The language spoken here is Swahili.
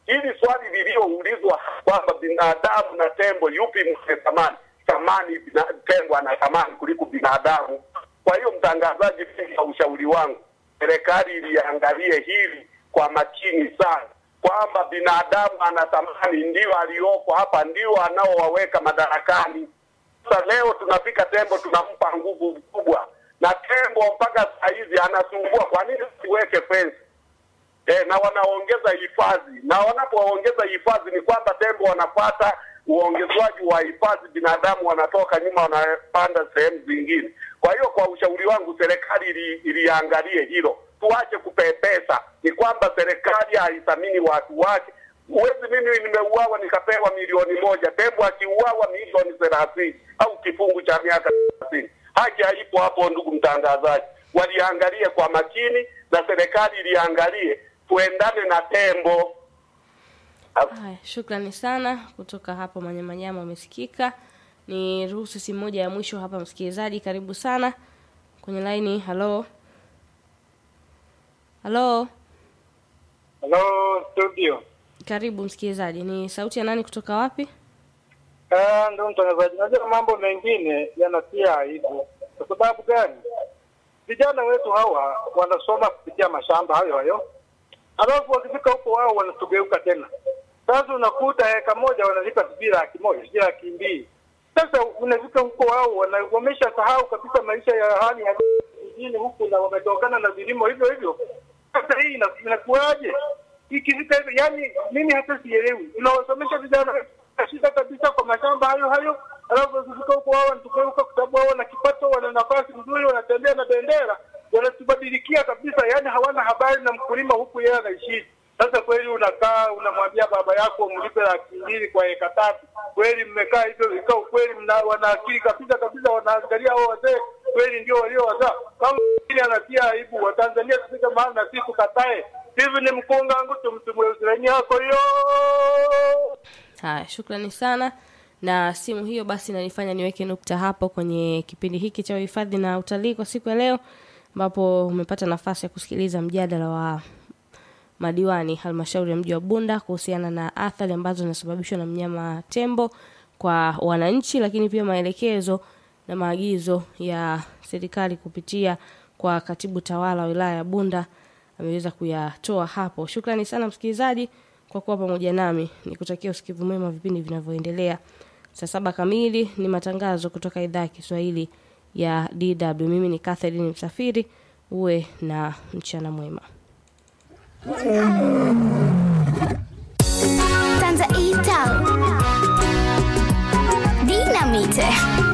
Hili swali liliyoulizwa kwamba binadamu na tembo yupi mwenye thamani, thamani bina- tembo ana thamani kuliko binadamu. Kwa hiyo mtangazaji, mimi kwa ushauri wangu, serikali iliangalie hili kwa makini sana, kwamba binadamu ana thamani, ndio aliyoko hapa, ndio anaowaweka madarakani. Sasa leo tunafika tembo, tunampa nguvu kubwa, na tembo mpaka saa hizi anasumbua. Kwa nini siweke fence? eh, na wanaongeza hifadhi, na wanapoongeza hifadhi ni kwamba tembo wanapata uongezwaji wa hifadhi, binadamu wanatoka nyuma, wanapanda sehemu zingine. Kwa hiyo kwa ushauri wangu, serikali ili, iliangalie hilo, tuache kupepesa. Ni kwamba serikali haithamini watu wake. Huwezi mimi nimeuawa nikapewa milioni moja, tembo akiuawa milioni thelathini au kifungu cha miaka thelathini. Haki haipo hapo, ndugu mtangazaji. Waliangalie kwa makini na serikali iliangalie tuendane na tembo. Haya, shukrani sana kutoka hapo Manyamanyama, umesikika. Ni ruhusu simu moja ya mwisho hapa, msikilizaji, karibu sana kwenye laini. Halo, halo, Hello studio. karibu msikilizaji. Ni sauti ya nani kutoka wapi? Ah, ndio mtangazaji. Najua mambo mengine yanatia aibu. Kwa sababu gani? Vijana wetu hawa wanasoma kupitia mashamba hayo hayo, alafu wakifika huko wao wanatugeuka tena. Sasa unakuta heka moja wanalipa sijui laki moja sijui laki mbili. Sasa unafika huko wao wana- wameshasahau kabisa maisha ya hali ya vijijini huku, na wametokana na vilimo hivyo hivyo. Sasa hii ina- inakuwaje? Ikifika hivyo, yani mimi hata sielewi. Tunawasomesha vijana shida kabisa kwa mashamba hayo hayo, alafu wakifika huko wao wanatugeuka, kwa sababu wao wana kipato, wana nafasi nzuri, wanatembea na bendera, wanatubadilikia kabisa, yani hawana habari na mkulima huku yeye anaishi. Sasa kweli unakaa unamwambia baba yako mlipe laki mbili kwa eka tatu, kweli mmekaa hivyo vikao, kweli mna wana akili kabisa kabisa, wanaangalia hao wazee kweli ndio waliowazaa. Kama mwingine anatia aibu, Watanzania tufike mahali na sisi tukatae. Hivi ni mkunga wangu tumtumwe usirani yako hiyo. Haya, shukrani sana na simu hiyo basi inanifanya niweke nukta hapo kwenye kipindi hiki cha uhifadhi na utalii kwa siku ya leo, ambapo umepata nafasi ya kusikiliza mjadala wa madiwani halmashauri ya mji wa Bunda kuhusiana na athari ambazo zinasababishwa na mnyama tembo kwa wananchi, lakini pia maelekezo na maagizo ya serikali kupitia kwa katibu tawala wa wilaya ya Bunda ameweza kuyatoa hapo. Shukrani sana msikilizaji kwa kuwa pamoja nami, nikutakia usikivu mwema wa vipindi vinavyoendelea. Saa saba kamili ni matangazo kutoka idhaa ya Kiswahili ya DW. Mimi ni Catherine Msafiri, uwe na mchana mwema. Tanza Ital Dinamite